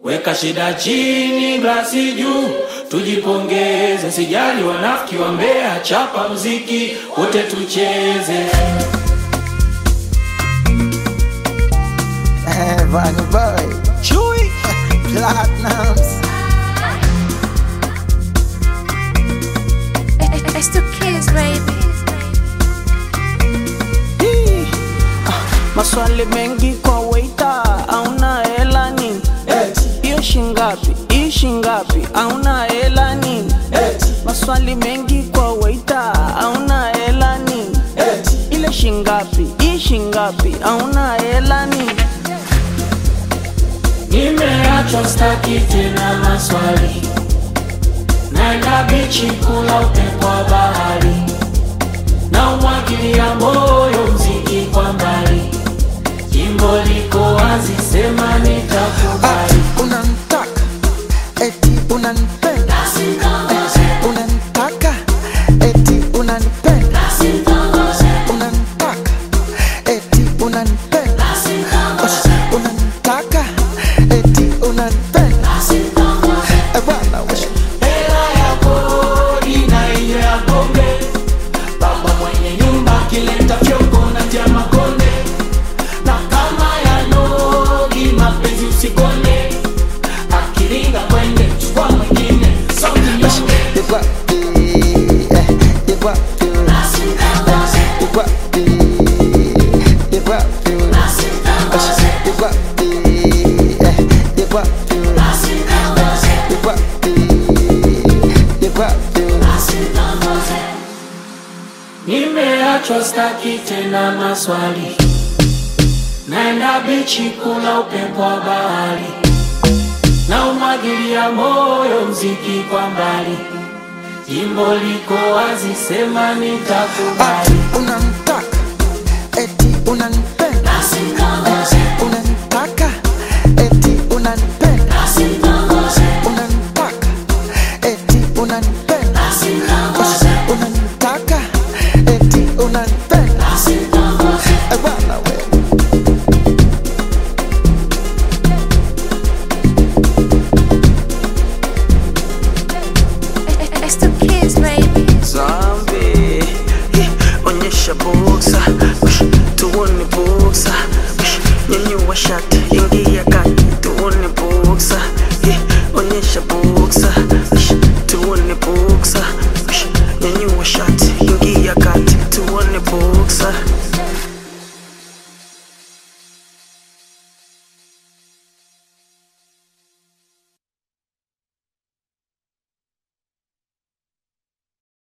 Weka shida chini, glasi juu, tujipongeze. Sijali wanafiki wa Mbeya, chapa mziki wote tucheze. Vanny Boy, Chewy, Platinums. It's the kids, baby. Hii, ah, Maswali mengi kwa waita, auna hela nini? Hiyo shingapi? Hii shingapi? Auna hela nini? Maswali mengi kwa waita, auna hela nini? Ile shingapi? Hii shingapi? Auna hela nini? Nimeachwa staki tena maswali, naenda bichi kula upepo wa bahari, na umwagilia moyo mziki kwa mbali, jimbo liko wazi, sema nitakubali. Unanitaka, eti unanipenda. Unanitaka, eti unanipenda. Unanitaka, eti unanipenda. Unanitaka, eti unanipenda. Eh, bwana, we- Hela ya kodi na hiyo ya pombe, baba mwenye nyumba akileta fyongo na tia makonde, na kama ya nogi mapenzi usikone, akiringa kwende chukua mwingine sauti nyonge. you got the, eh, you got the, you got the, you got the, you got the, eh, you got the, you got the, you got the. Nimeachwa staki tena maswali, naenda bichi kula upepo wa bahari, na umwagilia moyo mziki kwa mbali, jimbo liko wazi, sema nitakubali. Unanitaka, eti unanipenda. Unanitaka, eti unanipenda.